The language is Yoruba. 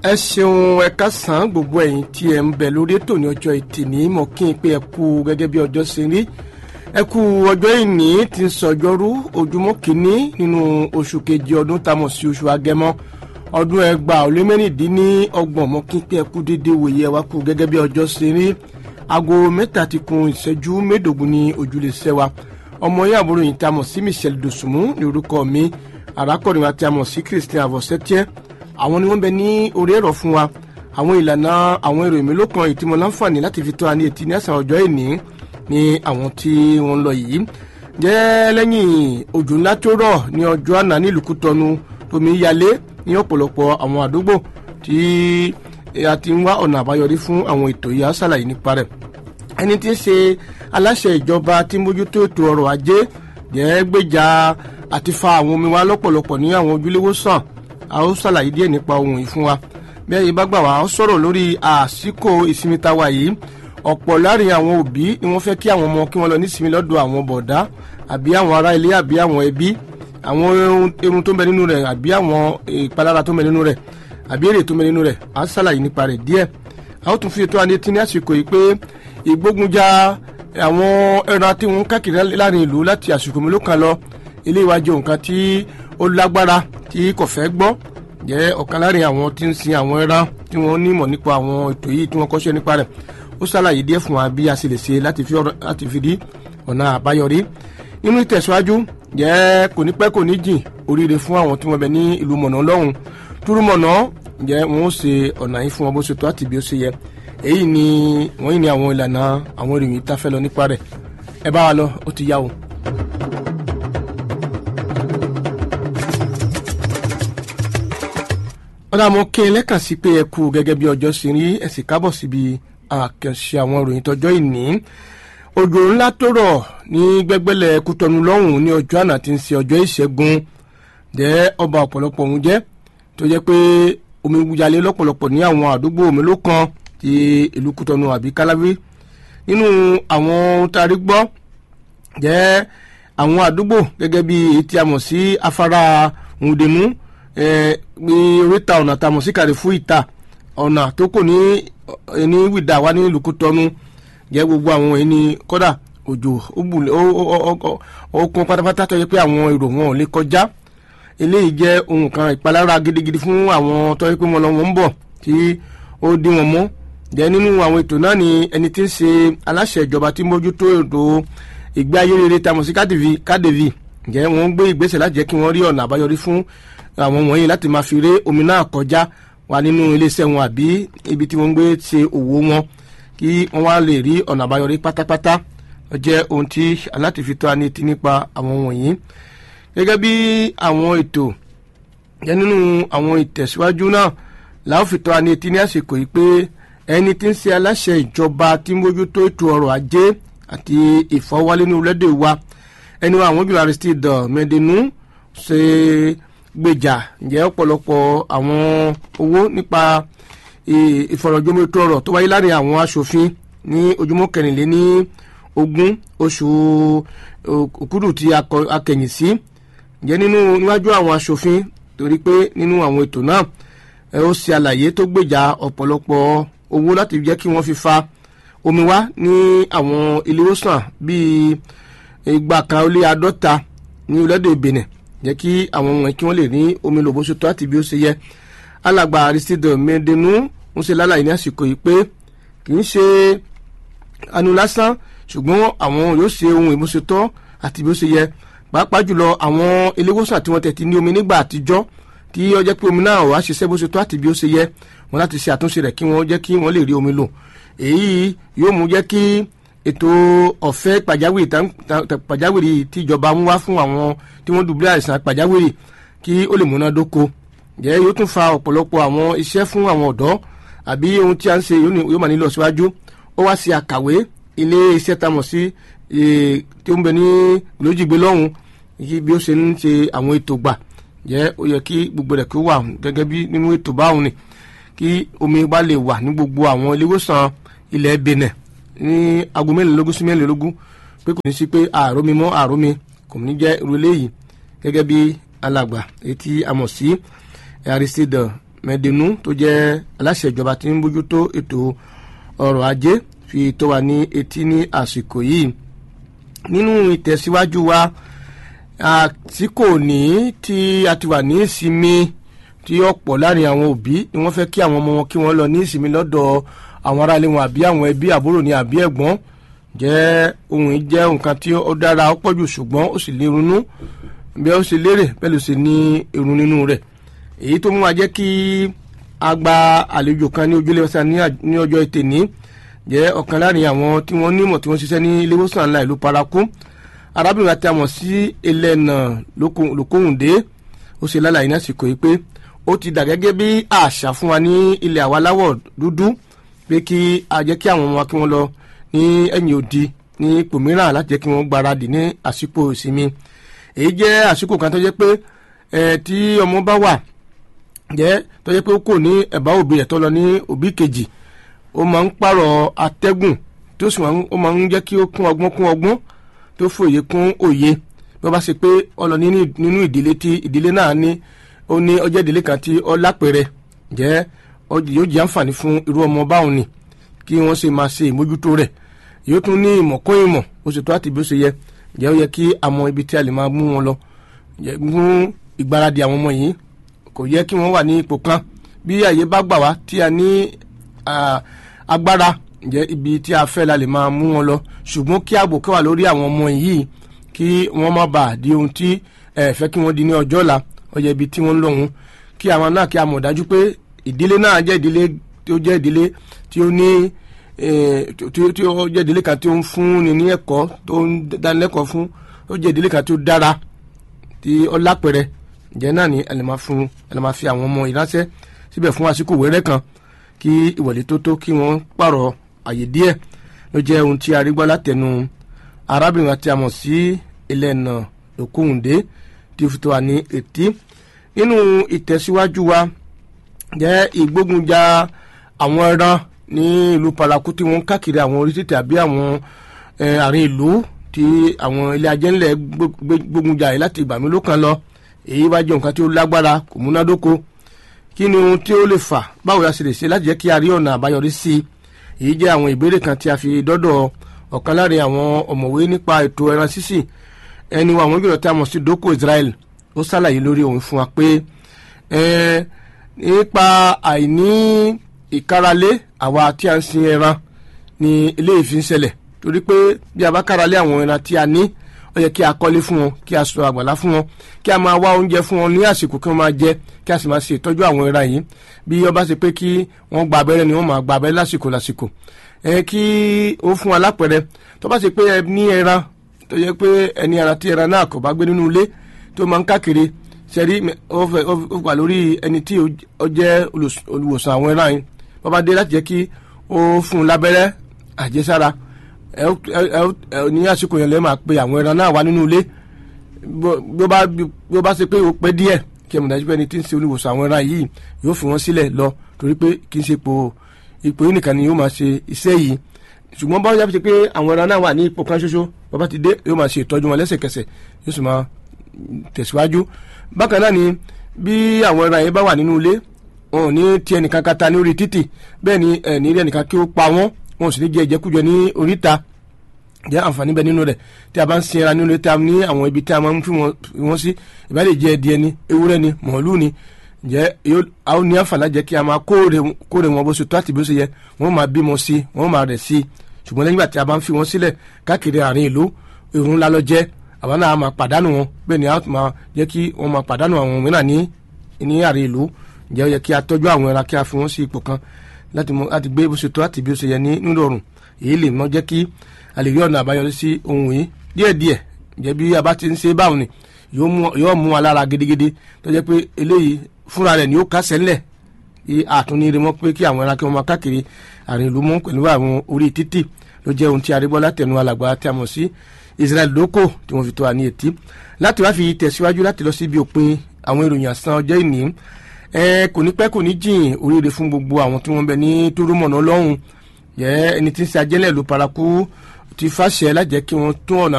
ẹ ṣeun ẹ kásán gbogbo ẹ̀yin tí ẹ ń bẹ lórí ètò ní ọjọ́ ìtì ní mọ̀ kí n pé ẹ kú gẹ́gẹ́ bí ọjọ́ ṣe rí ẹ kú ọjọ́ ìní tí ń sọjọ́rú ojúmọ́ kìíní nínú oṣù kejì ọdún tá a mọ̀ sí oṣù agẹmọ ọdún ẹgbàá ó lé mẹ́rìndínlọ́gbọ̀n mọ̀ kí n pé ẹ kú déédéé wòye ẹ wá kú gẹ́gẹ́ bí ọjọ́ ṣe rí aago mẹ́ta ti kun ìṣẹ́jú mẹ́ẹ̀ẹ́dógún ní ojúlé sẹ́wà ọmọ yẹn àbúrò yìí tá a mọ̀ sí Michelle Dosunmu ní orúkọ mi arákùnrin wa tí a mọ̀ sí Christian avosetier àwọn ni wọ́n bẹ ní orí ẹ̀rọ fún wa àwọn ìlànà àwọn èrò ìmélòó kan ìtìmọ̀ láǹfààní láti fi tó wa ní etí ní àṣà ọjọ́ ìní ní àwọn tí wọ́n ń lọ yìí jẹ́ lẹ́yìn òjò ńlá tó rọ̀ ní ọjọ́ àná nílùú Kútọ́nù tómi yalé ní ọ̀pọ̀lọpọ̀ àwọn àdúgbò tí a ti ń wá ọ̀nà àbáyọrí fún àwọn ètò yìí á ṣàlàyé nípa rẹ̀ ẹni tí ń ṣe aláṣẹ ìjọba tí mójútó ètò ọrọ̀ ajé jẹ́ gbèjà àti fa àwọn omi wa lọ́pọ̀lọpọ̀ ní àwọn ojúléwòsàn a ó ṣàlàyé díẹ̀ nípa ohun yìí fún wa bí ẹ̀yin bá gbà wá ó sọ̀rọ̀ lórí àsìkò ìsinmi tá a wà yìí ọ̀pọ̀ láàrin àwọn òbí ni wọ́n fẹ́ kí àwọn ọmọ kí wọ́n lọ nísinmi lọ́dọ̀ àwọn bọ̀dá àbí àwọn ará ilé àbí àwọn ẹbí àwọn irun tó ń bẹ nínú rẹ̀ àbí àwọn ìpalára tó ń bẹ nínú rẹ̀ àbí èrè tó ń bẹ nínú rẹ̀ a ṣàlàyé nípa rẹ̀ díẹ̀ a ó tún fi ètò àdé tí ní àsìkò yìí pé ìgbógunjà àwọn ẹran tí wọ́n káàkiri láàrin ìlú láti àsìkò mélòó kan lọ ilé ìwájú nǹkan tí ó lágbára tí kò fẹ́ gbọ́ jẹ́ ọ̀kan láàrin àwọn tí ń sin àwọn ẹran tí wọ́n nímọ̀ nípa àwọn ètò yìí tí wọ́n kọ́ṣẹ́ nípa rẹ̀ ó ṣàlàyé díẹ̀ fún wa bí a ṣe lè ṣe láti fi rí ọ̀nà àbáyọrí nínú ìtẹ̀síwájú jẹ́ kò ní pẹ́ kò ní jìn oríire fún àwọn tí wọ́n bẹ ní ìlú mọ̀nà lọ́hùn túrúmọ̀nà jẹ́ wọ́n ó ṣe ọ̀nà yìí fún wọn bó ṣe tó àti bí ó ṣe yẹ èyí ni wọ́n yìí ni àwọn ìlànà àwọn ìròyìn tá a fẹ́ lọ nípa rẹ̀ ẹ bá wa lọ ó ti yá o. ọ̀dà mo kí n lẹ́kàn sí pé ẹ kú gẹ́gẹ́ bí ọjọ́ ṣe rí ẹ sì kábọ̀ síbi àkànṣe àwọn ìròyìn tọjọ́ ìní òjò ńlá tó rọ̀ ní gbẹ́gbẹ́lẹ̀ Kútọ́nù lọ́hùn ní ọjọ́ àná tí ń ṣe ọjọ́ ìṣẹ́gun jẹ́ ọba ọ̀pọ̀lọpọ̀ òun jẹ́ tó jẹ́ pé omi wúyalé lọ́pọ̀lọpọ̀ ní àwọn àdúgbò mélòó kan ti ìlú Kútọ́nù àbí Kálábí nínú àwọn tarí gbọ́ jẹ́ àwọn àdúgbò gẹ́gẹ́ bí èyí tí a mọ̀ sí afárá Ǹdẹ̀mú ní oríta ọ̀nà tá a mọ̀ sí Kàrífù ìta ọ̀nà tó kò ní ní wìdá wa ní ìlú Kútọ́nù jẹ́ gbogbo àwọn ẹni kọ́dà òjò ó kún pátápátá tó yẹ pé àwọn èrò wọn ò lè kọjá eléyìí jẹ́ ohun kan ìpalára gidigidi fún àwọn tó yẹ pé wọn lọ wọn ń bọ̀ tí ó dí wọn mọ́ jẹ́ nínú àwọn ètò náà ni ẹni tí ń ṣe aláṣẹ ìjọba tí mójútó ètò ìgbé ayé rere tá a mọ̀ sí kádèvì jẹ́ wọ́n gbé ìgbésẹ̀ láti jẹ́ kí wọ́n rí ọ̀nà àbáyọrí fún àwọn wọ̀nyí láti máa fi ré omi náà kọjá wà nínú iléeṣẹ́ wọn àbí ibi tí wọ́n ń gbé ṣe òwò wọn kí wọ́n wá lè rí ọ̀nà àbáyọrí pátápátá jẹ́ ohun tí aláti fi tó a ní ti nípa àwọn wọ̀nyí gẹ́gẹ́ bí àwọn ètò jẹ́ nínú àwọn ìtẹ̀síwájú náà làwọn fi tó a ní ti ní àsìkò yìí pé ẹni tí ń ṣe aláṣẹ ìjọba tí mójútó ètò ọrọ̀ ajé àti ìfọwọ́lé ní orílẹ̀-èdè wa ẹni wa àwọn jùlọ Aristide Mẹ́dínú ṣe gbèjà ǹjẹ́ ọ̀pọ̀lọpọ̀ àwọn owó nípa ìfọ̀rọ̀jomitó ọ̀rọ̀ tó wáyé láàrin àwọn aṣòfin ní ojúmọ́ kẹrìnlé ní ogún oṣù òkúdù tí a kẹ̀yìn sí ǹjẹ́ nínú níwájú àwọn aṣòfin torí pé nínú àwọn ètò náà ẹ ó ṣe àlàyé tó gbèjà ọ̀pọ̀lọpọ̀ owó láti jẹ́ kí wọ́n fi fa omi wá ní àwọn ilé ìwòsàn bíi igba kan ó lé àádọ́ta ní orílẹ̀-èdè Benin jẹ́ kí àwọn wọ̀nyí kí wọ́n lè ní omi lò bó ṣe tó àti bí ó ṣe yẹ alàgbà Aristide Mẹ́dínú ń ṣe lálàyé ní àsìkò yìí pé kì í ṣe anu lásán ṣùgbọ́n àwọn yóò ṣe ohun ìbúṣetọ́ àti bí ó ṣe yẹ pàápàá jùlọ àwọn iléewòsàn tí wọ́n tẹ̀tí ní omi nígbà àtijọ́ tí ó jẹ́ pé omi náà wàá ṣiṣẹ́ bó ṣe tó àti bí ó ṣe yẹ wọn láti ṣe àtúnṣe rẹ̀ kí wọ́n jẹ́ kí wọ́n lè rí omi lò èyí yóò mú jẹ́ kí ètò ọ̀fẹ́ pàjáwìrì tí ìjọba mú wá fún àwọn tí wọ́n dùbúlẹ̀ àìsàn pàjáwìrì kí ó lè múná dóko jẹ́ yóò tún fa ọ̀pọ̀lọpọ̀ àwọn iṣẹ́ fún àwọn ọ̀dọ́ àbí ohun tí a ń ṣe yóò máa nílò síwájú ó wá sí àkàwé ilé iṣẹ́ tá a mọ̀ sí tí ó ń bẹ ní olójìgbé lọ́hùn bí ó ṣe ń ṣe àwọn ètò gbà jẹ́ ó yẹ kí gbogbo rẹ̀ kí ó wà gẹ́gẹ́ bí nínú ètò báwọn ni kí omi bá lè wà ní gbogbo àwọn iléewòsàn ilẹ̀ Benin ní aago mẹ́rìnlélógún sí mẹ́rìnlélógún pé kò ní sí pé àrómi mọ́ àrómi kò ní jẹ́ irú eléyìí gẹ́gẹ́ bí alàgbà etí a mọ̀ sí Aristide mẹ́dínú tó jẹ́ aláṣẹ ìjọba tí ń bójútó ètò ọrọ̀ ajé fi tó wa ní etí ní àsìkò yìí nínú ìtẹ̀síwájú wa àsìkò ní tí a ti wà ní ìsinmi tí ọ̀pọ̀ láàrin àwọn òbí ni wọ́n fẹ́ kí àwọn ọmọ wọn kí wọ́n lọ ní ìsinmi lọ́dọ̀ àwọn aráalé wọn àbí àwọn ẹbí àbúrò ní àbí ẹ̀gbọ́n jẹ́ ohun jẹ́ nǹkan tí ó dára ó pọ̀jù ṣùgbọ́n ó sì lè ronú bí ó ṣe lérè bẹ́ẹ̀ ló ṣe ní irun nínú rẹ̀ èyí tó mú wa jẹ́ kí a gba àlejò kan ní ojúlé ọ̀sán ní ọjọ́ ètè ní jẹ́ ọ̀kan láàrin àwọn tí wọ́n nímọ̀ tí wọ́n ṣiṣẹ́ ní ilé ìwòsàn ńlá ìlú paraku arábìnrin àti àmọ̀ sí ẹlẹ́nà lókòhùndé ó ṣe lálàyé ní àsìkò yìí pé ó ti dà gẹ́gẹ́ bí àṣà fún wa ní ilẹ̀ àwa láwọ̀ dúdú pé kí a jẹ́ kí àwọn ọmọ wa kí wọ́n lọ ní ẹ̀yìn odi ní ipò mìíràn láti jẹ́ kí wọ́n gbáradì ní àsìkò ìsinmi èyí jẹ́ àsìkò kan tó jẹ́ pé tí ọmọ bá wà jẹ́ tó jẹ́ pé ó kò ní ẹ̀bá òbí rẹ̀ tó lọ ní òbí kejì ó máa ń pààrọ̀ atẹ́gùn tó sì ó máa ń jẹ́ kí ó kún ọgbọ́n kún ọgbọ́n tó fòye kún òye bí wọ́n bá ṣe pé ó lọ nínú ìdílé tí ìdílé náà ní ó ní ọjọ́ ìdílé kan tí ó lápẹ̀rẹ̀ jẹ́ yóò jẹ́ àǹfààní fún irú ọmọ báwọn ni kí wọ́n ṣe máa ṣe ìmójútó rẹ̀ yóò tún ní ìmọ̀ kún ìmọ̀ ó sì tó àti bí ó ṣe yẹ jẹ́ ó yẹ kí a mọ ibi tí a lè máa mú wọn lọ fún ìgbáradì àwọn ọmọ yìí kò yẹ kí wọ́n wà ní ipò kan bí àyè bá gbà wá tí a ní agbára jẹ́ ibi tí a fẹ́ la lè máa mú wọn lọ ṣùgbọ́n kí ààbò kẹwà lórí àwọn ọmọ yìí kí wọ́n má bàa di ohun tí ẹ fẹ́ kí wọ́n di ní ọjọ́ ọ̀la ọjọ́ ibi tí wọ́n ń lọ́hùn kí àwọn náà kí a mọ̀ dájú pé ìdílé náà jẹ́ ìdílé tí ó jẹ́ ìdílé tí ó ní tí ó jẹ́ ìdílé kan tí ó ń fún ni ní ẹ̀kọ́ tó ń dánilẹ́kọ̀ọ́ fún ó jẹ́ ìdílé kan tí ó dára tí ó lápẹ̀rẹ̀ ǹjẹ́ náà ni ẹ lè máa fún ẹ lè máa fi àwọn ọmọ ìránṣẹ́ síbẹ̀ fún àsìkò wẹ́rẹ́ kan kí ìwọlé tó tó kí wọ́n pààrọ̀ àyè díẹ̀ ló jẹ́ ohun tí a rí gbọ́ látẹnu arábìnrin àti àmọ̀ sí ẹlẹ́nà òkúhùndé tí ó fi tó wà ní etí nínú ìtẹ̀síwájú wa jẹ́ ìgbógunjà àwọn ẹran ní ìlú paraku tí wọ́n ń káàkiri àwọn orí títì àbí àwọn àárín ìlú tí àwọn ilé ajẹ́ńlẹ̀ gbógunjà yìí láti ìgbà mélòó kan lọ èyí wá jẹ́ nǹkan tí ó lágbára kò múnádóko kí ni ohun tí ó lè fà báwo la ṣe lè ṣe láti jẹ́ kí a rí ọ̀nà àbáyọrí sí i èyí jẹ́ àwọn ìbéèrè kan tí a fi dọ́dọ̀ ọ̀kan láàrin àwọn ọ̀mọ̀wé nípa ètò ẹran sísì ẹni wa àwọn ìgbìmọ̀ tí a mọ̀ sí dókò Israel ó ṣàlàyé lórí òun fún wa pé nípa àìní ìkáralé àwa tí a ń sin ẹran ni eléyìí fi ń ṣẹlẹ̀ torí pé bí a bá káralé àwọn ẹran tí a ní ó yẹ kí a kọ́lé fún wọn kí a sọ àgbàlá fún wọn kí a máa wá oúnjẹ fún wọn ní àsìkò kí wọ́n máa jẹ kí a sì máa ṣe ìtọ́jú àwọn ẹran yìí bí ó bá ṣe pé kí wọ́n gba abẹ́rẹ́ ni wọ́n máa gba abẹ́rẹ́ lásìkò lásìkò ẹ kí ó fún wa lápẹ̀rẹ̀ tó bá ṣe pé ẹ ní ẹran tó yẹ pé ẹni ara tí ẹran náà kò bá gbé nínú ilé tó máa ń káàkiri ṣẹ́rí ó wà lórí ẹni tí ó jẹ́ olùwòsàn àwọn ẹran yìí bó bá dé láti jẹ́ kí ó fún un lábẹ́rẹ́ àjẹsára ẹ ẹ ní àsìkò yẹn lè máa pe àwọn ẹran náà wá nínú ilé bí ó bá ṣe pé ó pẹ́ díẹ̀ kí ẹ mọ̀ dájú pé ẹni tí ń ṣe olùwòsàn àwọn ẹran yìí yóò fi wọ́n sílẹ̀ lọ torí pé kì í ṣe ipò ipò yìí nìkan ni yóò máa ṣe iṣẹ́ yìí ṣùgbọ́n báwo yá fi ṣe pé àwọn ẹran náà wà ní ipò kan ṣoṣo bàbá ti dé yóò máa ṣe ìtọ́jú wọn lẹ́sẹ̀kẹsẹ̀ yóò sì máa tẹ̀síwájú bákan náà ni bí àwọn ẹran yẹn bá wà nínú ilé wọn ò ní ti ẹnìkan kata ní orí títì bẹ́ẹ̀ ni ẹ̀ ní rí ẹnìkan kí ó pa wọ́n wọn ò sì ní jẹ ìjẹkújẹ ní oríta jẹ́ àǹfààní bẹ nínú rẹ̀ tí a bá ń sin ẹran nínú tí a ní àwọn ibi tí a máa ń fi wọ́n sí ìbá lè jẹ́ ẹdìẹ ni ewúrẹ́ ni mọ̀ọ́lù ni jẹ́ a ó ní àǹfààní jẹ́ kí a máa kóore wọn bó ṣe tó àti bó ṣe yẹ wọ́n máa bímọ sí wọ́n máa rẹ̀ sí ṣùgbọ́n lẹ́yìn ìgbà tí a bá ń fi wọ́n sílẹ̀ káàkiri àárín ìlú ìrún ńlá lọ jẹ́ àwọn náà máa pàdánù wọn bẹ́ẹ̀ ni a máa jẹ́ kí wọ́n máa pàdánù àwọn mìíràn ní ní àárín ìlú jẹ́ ó yẹ kí a tọ́jú àwọn ẹran kí a fi wọ́n sí ipò kan láti gbé bó ṣe tó àti bí ó ṣe yẹ ní nírọ̀rùn èyí lè mọ jẹ́ kí a lè rí ọ̀nà àbáyọrí sí ohun yìí díẹ̀díẹ̀ jẹ́ bí a bá ti ń ṣe báwọn ni yóò mú wa lára gidigidi tó jẹ́ pé eléyìí fúnra rẹ̀ ni ó kásẹ̀ ńlẹ̀ àtúnire mọ́ pé kí àwọn ẹran kí wọ́n máa káàkiri àrùn ìlú mọ́ pẹ̀lú àwọn orí títì ló jẹ́ ohun tí arígbọ́ látẹnu alàgbà tí a mọ̀ sí Israel lóko tí wọ́n fi tó wa ní etí láti wá fi tẹ̀síwájú láti lọ síbi òpin àwọn ìròyìn àsán ọjọ́ ìní ẹ kò ní pẹ́ kò ní jìn oríire fún gbogbo àwọn tí wọ́n bẹ ní túrúmọ̀nà lọ́hùn yẹ ẹni tí ń ṣe ajẹ́lẹ̀ ló paraku ti fàṣẹ lájẹ́ kí wọ́n tún ọ̀nà